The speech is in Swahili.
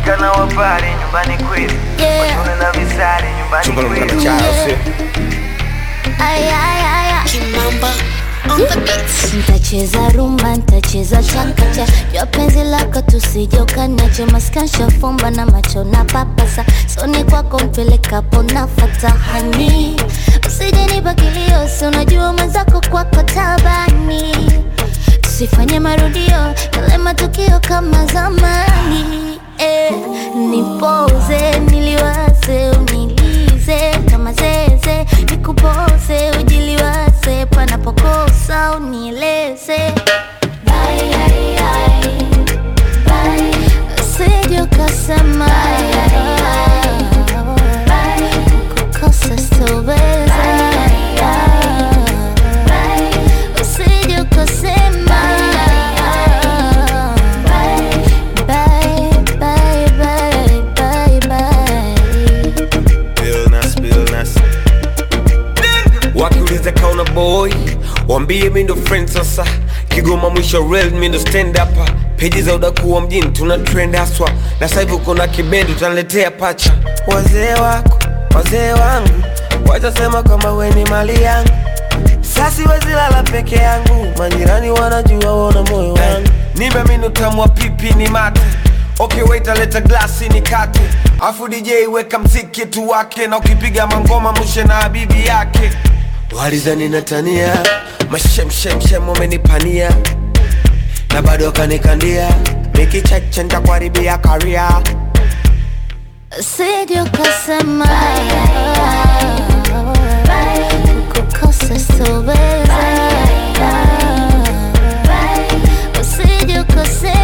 Washika na wapare nyumbani kwetu Yeah. Washone na visari nyumbani chumba kwetu mkana chao sio Ay, ay, ay, ay. Kimamba on the beats. Ntacheza rumba, ntacheza chakacha jua penzi lako tusije ukaniache maskansha fumba na macho na papasa soni kwako mpelekapo nafata hani usije nipa kilio si unajua mwenzako kwako tabani tusifanye marudio yale matukio kama zamani eh, nipoze niliwaze unilize kama zeze nikupoze ujiliwaze panapokosa unieleze Bye, ai, ai. Bye. usije ukasema kukosa sitoweza usije ukasema Bye, bye, bye, bye, bye. Billnas, Billnas. wakiuliza kauna boy wambie mi ndo friend sasa kigoma mwisho real mi ndo stand up peji za udakuwa mjini tuna trend haswa na sasa hivi uko na kibendi utaniletea pacha wazee wako wazee wangu watasema kama we ni mali yangu sasi wezilala peke yangu majirani wanajua wona moyo wangu nimeamini utamu wa pipi ni mate okay wait leta glasi ni kate afu dj weka mziki tu wake na ukipiga mangoma mushe na habibi yake walizani natania mashemshemshem wamenipania na bado wakanikandia mikicheche ntakuharibia karia Usije ukasema kukosa sitoweza, usije ukasema